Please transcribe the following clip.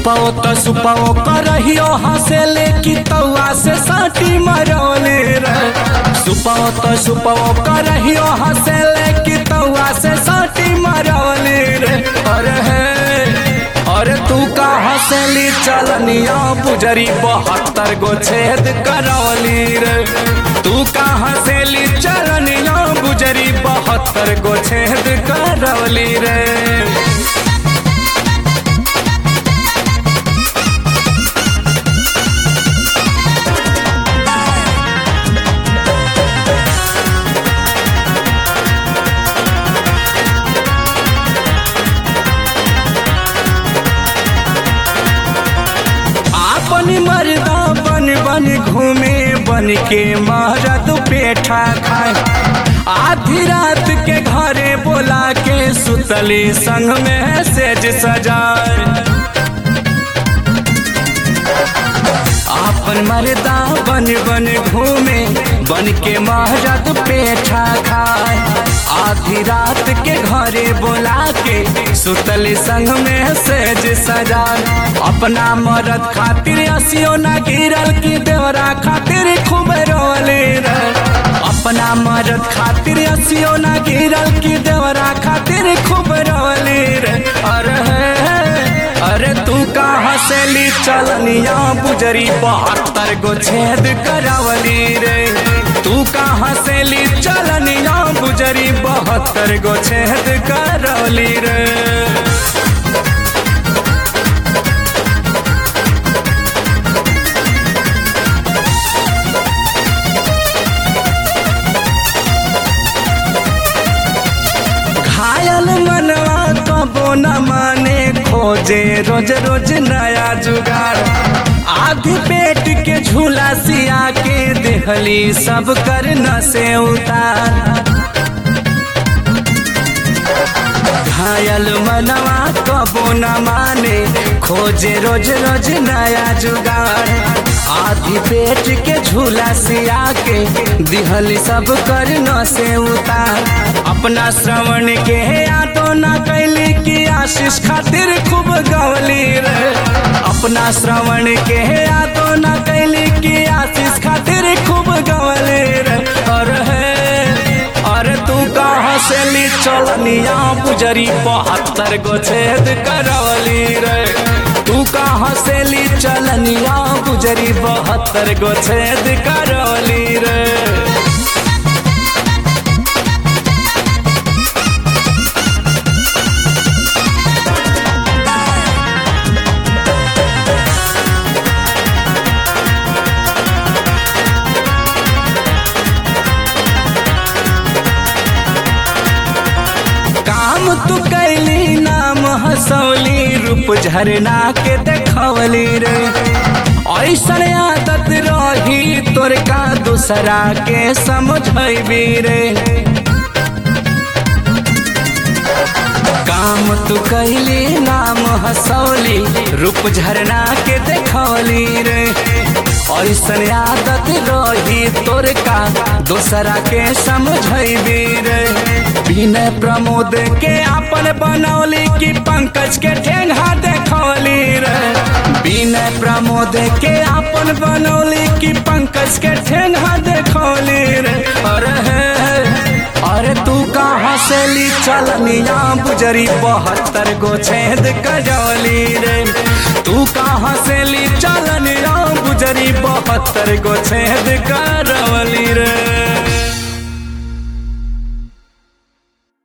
सुपाओ तो सुपाओ करहियो हंसेले की तौआ से साटी मरौले रे सुपाओ तो सुपाओ करहियो हंसेले की तौआ से साटी मरौले रे अरे हे अरे तू का हंसेली चलनिया पुजरी बहत्तर गो छेद करौली रे तू का हंसेली चलनिया पुजरी बहत्तर गो छेद करौली रे आपन मर्दा बन बन घूमे बन के महरद पेठा खाए आधी रात के घरे बोला के सुतली संग में सेज सजाए आपन मर्दा बन बन घूमे बन के महरद पेठा खाए आधी रात के घरे बोला के सुतली संग में सेज सजान अपना मरद खातिर असियो ना गिरल की देवरा खातिर खूब रोले रे अपना मरद खातिर असियो ना गिरल की देवरा खातिर खूब रोले रे अरे अरे तू का हंसेली चलनिया बुजरी बहत्तर गो छेद करावली रे तू का हंसेली चलनिया बुजरी बहत्तर गो छेद करवली रे घायल मनवा कबो न माने खोजे रोज रोज नया जुगाड़ आधी पेट के झूला सिया के देहली सब कर न से उतार घायल मनवा कबो न माने खोजे रोज रोज नया जुगाड़ आधी पेट के झूला सिया के दिहली सब कर न से उतार अपना श्रवण के यादो न कैली की आशीष खातिर खूब गवली रे अपना श्रवण के यादो न कैली की आशीष खातिर खूब गवली रे अरे अरे तू कहाँ से ली चलनिया पुजरी बहत्तर गो छेद करवली रे तू कहाँ से ली चलनिया पुजरी बहत्तर गो छेद करवली रे काम तू कैली नाम हसौली रूप झरना के देखवली रे ऐसन आदत रही तोर का दूसरा के समझबी रे काम तू कैली नाम हसौली रूप झरना के देखौली रे ऐसन आदत रही तोर का दूसरा के समझबी रे विनय प्रमोद के अपन बनौली की पंकज के ठेंगा देखौली रे विनय प्रमोद के अपन बनौली की पंकज के ठेंगा देखौली रे अरे अरे तू कहाँ से ली चलनिया बुजरी बहत्तर गो छेद कजौली रे तू कहाँ से ली चलनिया बुजरी बहत्तर गो छेद करवली रे